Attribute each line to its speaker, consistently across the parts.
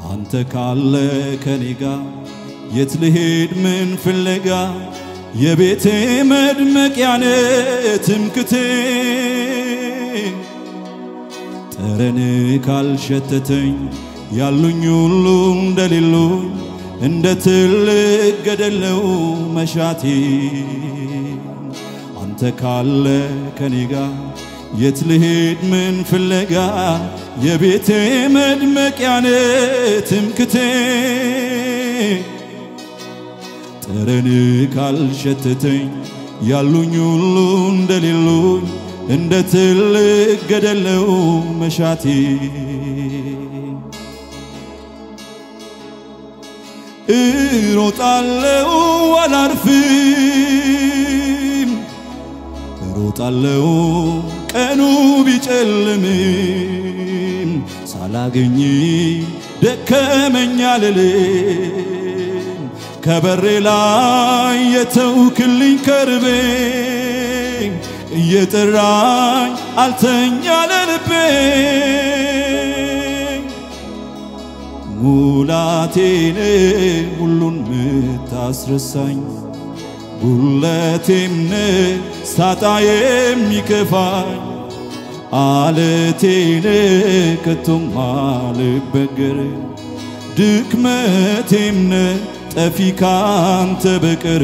Speaker 1: አንተ ካለ ከኔ ጋር የት ልሄድ ምን ፍለጋ የቤቴ መድመቂያነ ትምክቴ ጠረን ካልሸተተኝ ያሉኝ ሁሉ እንደሌሉኝ እንደ ትልቅ ገደለው መሻቴ አንተ ካለ ከኔ ጋር የት ልሄድ ምን ፍለጋ የቤቴ መድመቂያነ ትምክቴ ጠረን ካልሸተተኝ ያሉኝ ሁሉ እንደሌሉኝ እንደ ትልቅ ገደለው መሻቴ እሮጣለው አላርፍም እሮጣለው ቀኑ ቢጨልምም ሳላገኝ ደከመኝ አልልም ከበሬ ላይ የተውክልኝ ከርቤ እየጠራኝ አልተኛ ለልቤ ሙላቴን ሁሉን ምታስረሳኝ ጉለቴም ሳጣ የሚከፋኝ አለቴን ከቶም አልበገር ድክመቴም ጠፊ ካንተ በቀር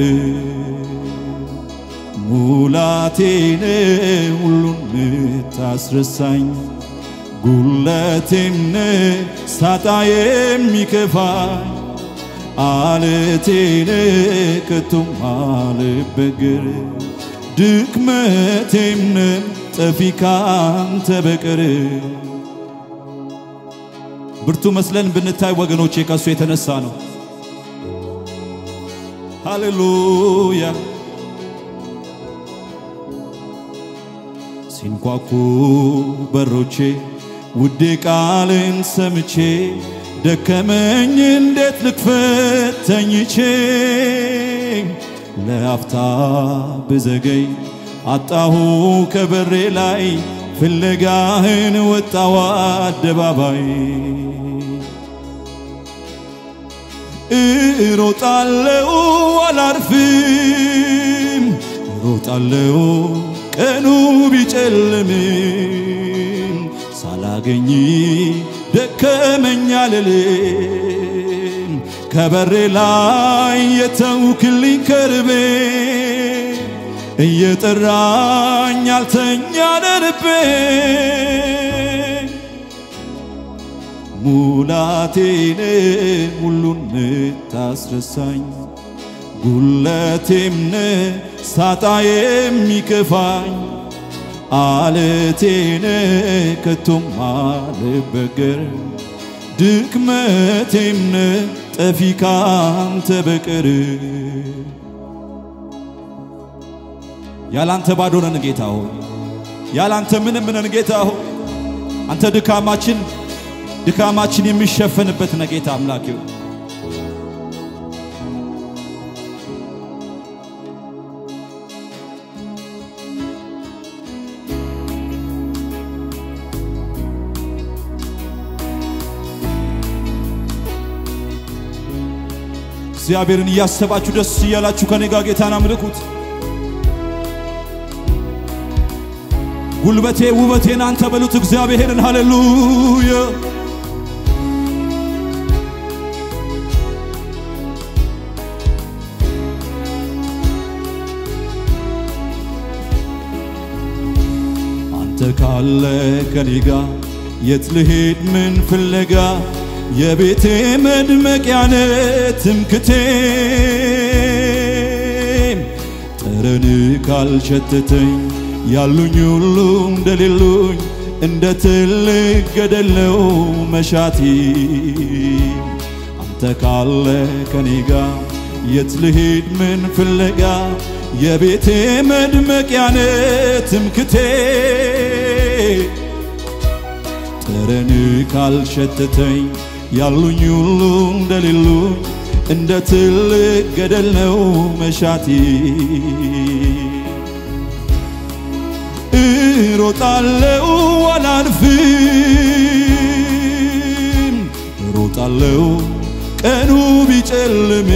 Speaker 1: ሙላቴን ሁሉን ምታስረሳኝ ጉለቴም ሳጣ የሚከፋኝ አለቴን ከቶም አልበገር ድክመቴም ጠፊ ካንተ በቀር ብርቱ መስለን ብንታይ ወገኖቼ ከሱ የተነሳ ነው። ሃሌሉያ ሲንኳኩ በሮቼ ውዴ ቃልን ሰምቼ ደከመኝ እንዴት ልክፈት ተኝቼ ለአፍታ ብዘገይ አጣሁ ከበሬ ላይ ፍለጋህን ወጣዋ አደባባይ እሮጣለው አላርፍም እሮጣለው ቀኑ ቢጨልምም ሳላገኝ ደከመኝ አልልም ከበሬ ላይ የተውክልኝ ከርቤ እየጠራኝ አልተኛ ለልቤ ሙላቴን ሁሉን ምታስረሳኝ ጉለቴም ሳጣ የሚከፋኝ አለቴን ከቶም አልበገር ድክመቴም ጠፊ ካንተ በቀር ያላንተ ባዶ ነን ጌታ ሆይ፣ ያላንተ ምንም ነን ጌታ ሆይ። አንተ ድካማችን ድካማችን የሚሸፈንበት ነው ጌታ አምላኬው። እግዚአብሔርን እያሰባችሁ ደስ እያላችሁ ከኔ ጋር ጌታን አምልኩት። ጉልበቴ ውበቴን አንተ በሉት እግዚአብሔርን። ሃሌሉያ አንተ ካለ ከኔ ጋር የት ልሄድ ምን ፍለጋ የቤቴ መድመቂያነ ትምክቴ ጠረን ካልሸተተኝ ያሉኝ ሁሉ እንደሌሉኝ እንደ ትልቅ ገደለው መሻቲ አንተ ካለ ከኔ ጋር የት ልሄድ ምን ፍለጋ የቤቴ መድመቂያነ ትምክቴ ጠረን ካልሸተተኝ ያሉኝ ሁሉ እንደሌሉኝ እንደ ትልቅ ገደል ነው መሻቴ እሮጣለው አላርፍም እወጣለሁ ቀኑ ቢጨልም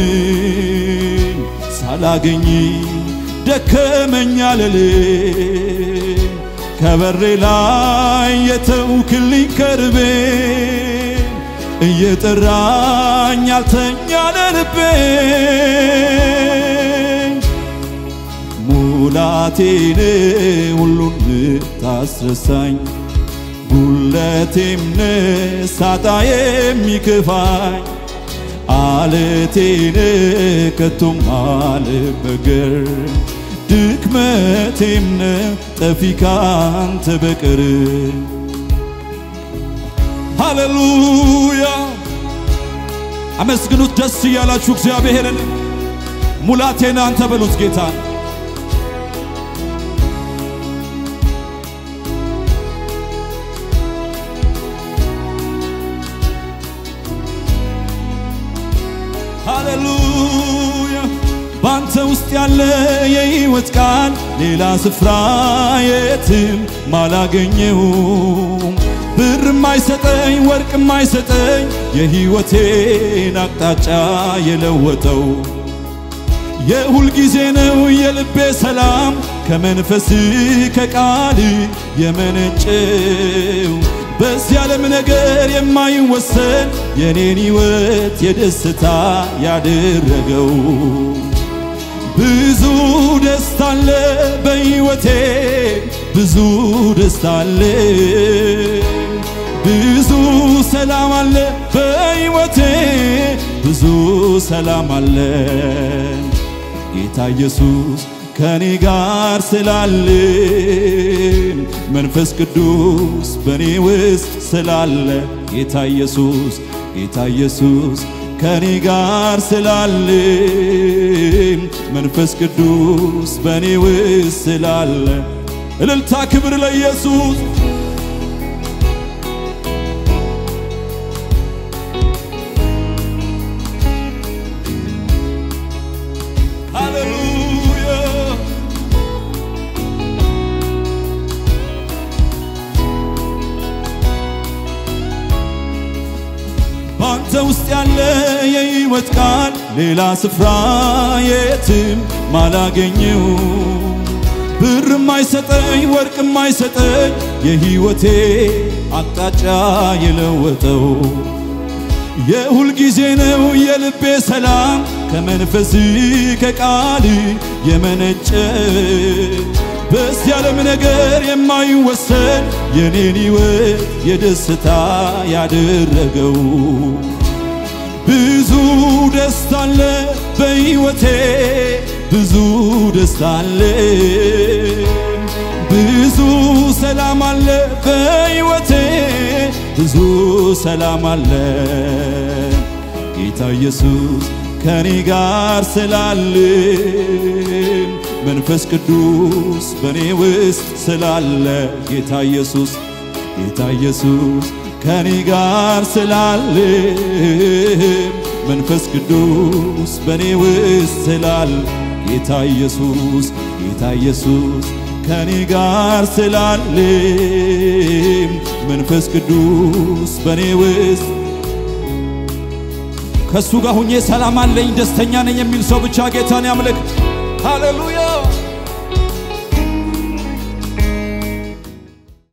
Speaker 1: ሳላገኝ ደከመኛ ልልም ከበሬ ላይ የተውክልኝ ከርቤ እየጠራኝ ያልተኛ ለልቤ ሙላቴን ሁሉን ታስረሳኝ ጉለቴም ሳጣ የሚክፋኝ አለቴን ከቶም አልበገር ድክመቴም ጠፊ ካንተ በቀር ሃሌሉያ አመስግኑት ደስ እያላችሁ እግዚአብሔርን ሙላቴን አንተ በሉት ጌታን ሃሌሉያ ባንተ ውስጥ ያለ የሕይወት ቃል ሌላ ስፍራ የትም ማላገኘውም ብር ማይሰጠኝ ወርቅ ማይሰጠኝ የሕይወቴን አቅጣጫ የለወጠው የሁል ጊዜ ነው የልቤ ሰላም ከመንፈስ ከቃል የመነጨው በዚህ ዓለም ነገር የማይወሰን የኔን ሕይወት የደስታ ያደረገው ብዙ ደስታ አለ በሕይወቴ ብዙ ደስታ አለ ብዙ ሰላም አለ በሕይወቴ ብዙ ሰላም አለ ጌታ ኢየሱስ ከኔ ጋር ስላለ መንፈስ ቅዱስ በኔ ውስጥ ስላለ ጌታ ኢየሱስ ጌታ ኢየሱስ ከኔ ጋር ስላለ መንፈስ ቅዱስ በኔ ውስጥ ስላለ እልልታ ክብር ለኢየሱስ ሃሌሉያ ባንተ ውስጥ ያለ የሕይወት ቃል ሌላ ስፍራ የትም ማላገኘው ብር ማይሰጠኝ ወርቅ ማይሰጠኝ የሕይወቴ አቅጣጫ የለወጠው የሁል ጊዜ ነው የልቤ ሰላም ከመንፈስ ከቃል የመነጨ በዚህ ዓለም ነገር የማይወሰን የኔን ሕይወት የደስታ ያደረገው ብዙ ደስታ አለ በሕይወቴ ብዙ ደስታ አለ ብዙ ሰላም አለ በሕይወቴ ብዙ ሰላም አለ ጌታ ኢየሱስ ከኔ ጋር ስላለ መንፈስ ቅዱስ በኔ ውስጥ ስላለ ጌታ ኢየሱስ ጌታ ኢየሱስ ከኔ ጋር ስላለ መንፈስ ቅዱስ በኔ ውስጥ ስላለ ጌታ ኢየሱስ ጌታ ኢየሱስ ከኔ ጋር ስላለ መንፈስ ቅዱስ በኔ ውስጥ ከእሱ ጋር ሁኜ ሰላም አለኝ ደስተኛ ነኝ የሚል ሰው ብቻ ጌታን ያምልክ። ሃሌሉያ